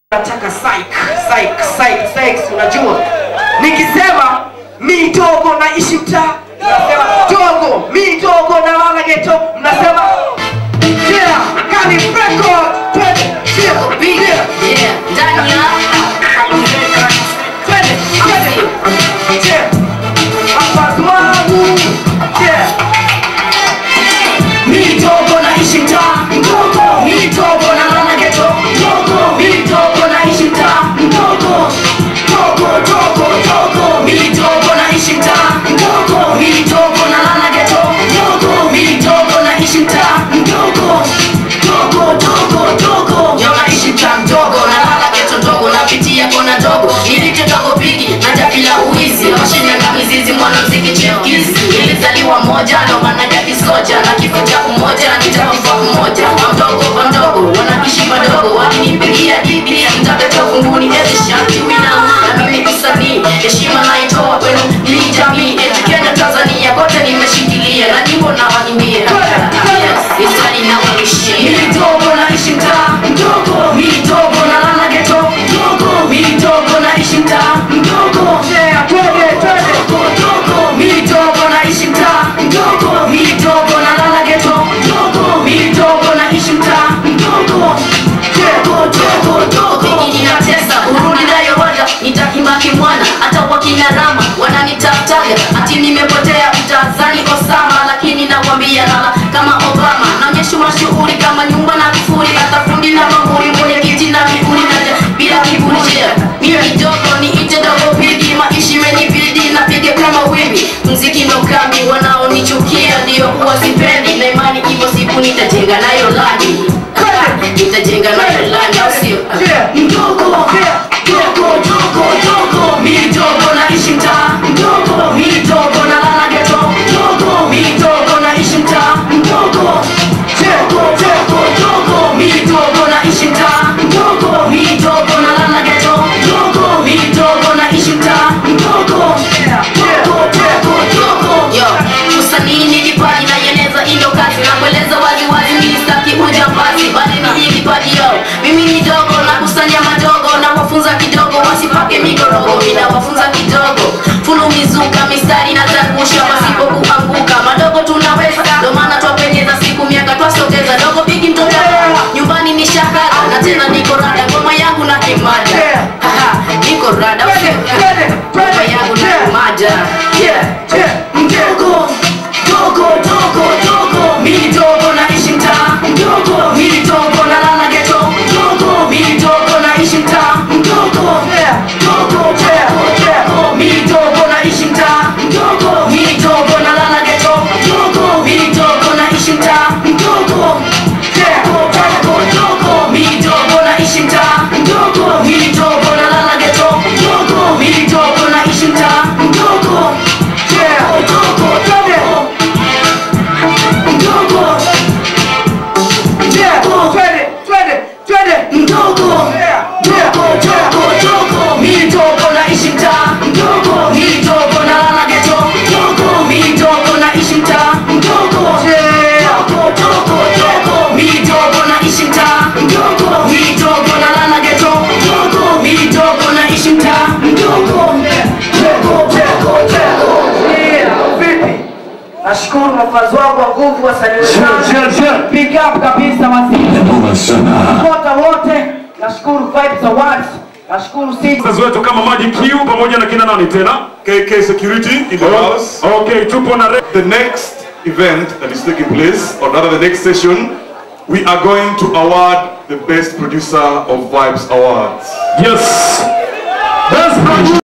nataka psych, psych, psych, psych, unajua nikisema mi dogo naishi mtaa mnasema dogo mi dogo nalala geto mnasema yeah, kani record twende yeah, yeah, Yeah, ndani ya twende twende yeah, hapa dwangu yeah Mitogo naishi mtaa mdogo, mitogo nalala geto mdogo, mitogo naishi mtaa mdogo, dogo dogo dogo, mitogo naishi mtaa mdogo, mitogo nalala geto mdogo, mitogo naishi mtaa mdogo, dogo dogo dogo, yo naishi mtaa mdogo, nalala geto dogo, napitia kona dogo, nilite dogo pigi, naja bila uwizi, mashine na mizizi, mwanamziki chipukizi, nilizaliwa moja, ndo maana ya kisoja, na kifo cha umoja, nitakufa mmoja, mamdogo mamdogo, wanaishi madogo, wakinipigia digi, mtabeta ufunguni, eti shanti wina, na mimi msanii, heshima naitoa kwenu, ni jamii, eti Kenya, Tanzania, kote nimeshikilia, na nyimbo na wanimbia, istani na wanishia, midogo naishi mtaa mdogo, midogo nalala geto mdogo, midogo naishi mtaa mdogo, yeah, twende twende mdogo midogo naishi mtaa mdogo midogo nalala geto mdogo midogo naishi mtaa mdogo dogo dogo dogo ninatesa urudi nayo wada nitakimaki mwana hata wakina rama wananitafutaga ati nimepotea utazani osama lakini nakwambia lala kama obama naonyesha mashughuli kama nyumba na kufuri hata fundi na manguri mwenye kiti na miguri naja bila kiburi jea mimi kidogo niite dogo pigi maishi imenibidi napiga kama wimbi mziki ndo kambi wanaonichukia ndio huwa sipendi na imani ipo siku nitajenga nayo lani nitajenga nayo lani au sio mdogo dogo dogo dogo midogo naishi mtaa mdogo midogo nalala geto mdogo midogo naishi mtaa mdogo dogo dogo dogo midogo naishi mtaa mdogo midogo nalala geto mdogo midogo naishi mtaa mdogo dogo dogo dogo yo usanii ni kipaji na yeneza ilo kazi na kueleza wazi wazi mimi sitaki ujambazi bali ni hii kipaji yo mimi ni dogo na kusanya madogo na wafunza kidogo wasipake migorogo mimi nawafunza kidogo fulu mizuka mistari na tangusha pasipo kuanguka madogo tunaweza ndo maana twapenyeza siku miaka twasogeza dogo bigi mtoto nyumbani ni shahada na tena niko rada ngoma yangu na kimada Haha, niko rada ngoma yangu na kimada yeah mdogo dogo dogo dogo mimi dogo naishi mtaa mdogo mimi dogo nalala geto mdogo mimi dogo naishi mtaa mdogo dogo dogo dogo mimi dogo naishi mtaa mdogo mimi dogo nalala geto mdogo mimi dogo naishi mtaa mdogo dogo dogo dogo mimi dogo naishi mtaa mdogo mimi dogo nalala geto mdogo mimi dogo naishi mtaa mdogo dogo dogo dogo mdogo mdogo dogo dogo dogo mimi dogo naishi mtaa mdogo mimi dogo nalala geto mdogo mimi dogo naishi mtaa mdogo dogo dogo dogo mimi dogo naishi mtaa mdogo mimi dogo nalala geto mdogo mimi dogo naishi mtaa mdogo dogo dogo dogo nashukuru mafazi wangu wa nguvu wasanii wenzangu big up kabisa wazee Noma sana. Kota wote nashukuru Vibes Awards nashukuru City Sponsors wetu kama Magic Q pamoja na kina nani tena? KK Security in the house. Okay, tupo na Re- The next event that is taking place, or rather the next session, we are going to award the best producer of Vibes Awards. Yes. Best producer.